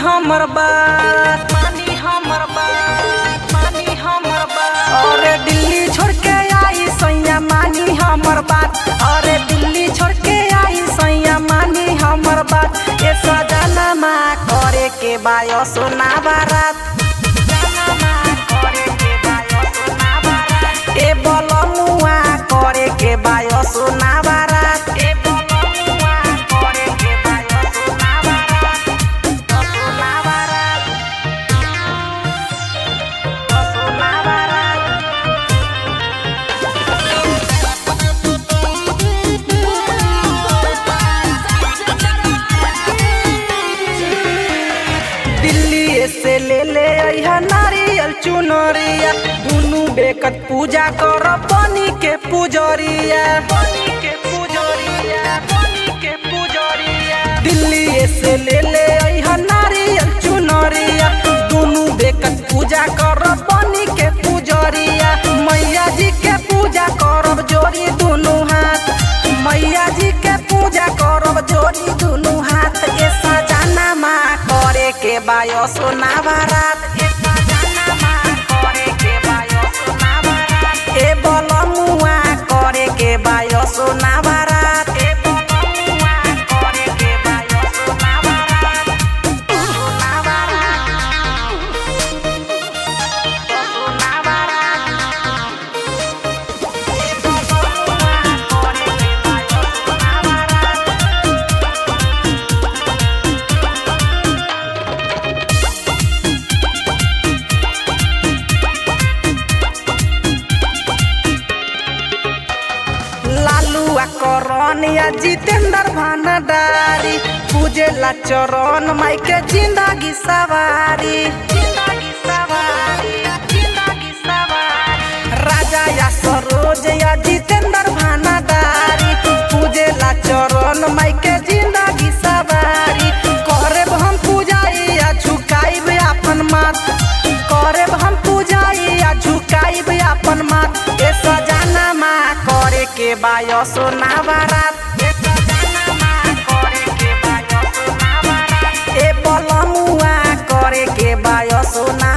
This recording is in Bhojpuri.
हमर बात मानी हमर बात मानी हमर बात अरे दिल्ली छोड़ के आई सैया मानी हमर बात अरे दिल्ली छोड़ के आई सैया मानी हमर बात ए सजना मा करे के बायो सोना बारात ए बलमुआ करे के बायो सोना बारात ए बलमुआ करे के बायो सोना बारात सोना बारात सोना बारात दिल्ली से ले ले अइहा नारियल चुनरिया दुनु बेकत पूजा कर बनी के पुजरिया बनी के पुजरिया बनी के पुजरिया दिल्ली से ले ले अइहा नारियल चुनरिया दुनु बेकत पूजा कर बनी के पुजरिया मैया जी के पूजा करब जोड़ी दुनु हाथ मैया जी के पूजा करब जोड़ी दुनु हाथ ए सजाना मा करे के बायो सोना बारात ए सजाना मा करे के बायो सोना बारात ए बलमुआ करे के बायो सोना बारात ए बलमुआ करे के बायो सोना बारात सोना बारात सोना बारात लालू आ करण या जितेंद्र भानडारी पूजेला चरण माई के जिंदगी सवारी जिंदगी सवारी जिंदगी सवारी राजा या सरोज या जितेंद्र भानडारी पूजेला चरण माई के जिंदगी सवारी करे हम पूजाई या झुकाइब अपन माथ करे हम पूजाई या झुकाइब अपन माथ ए सजाना मा करे के बायो सोना बारात ए सजाना मा करे के बायो सोना बारात ए बलमुआ करे के बायो सोना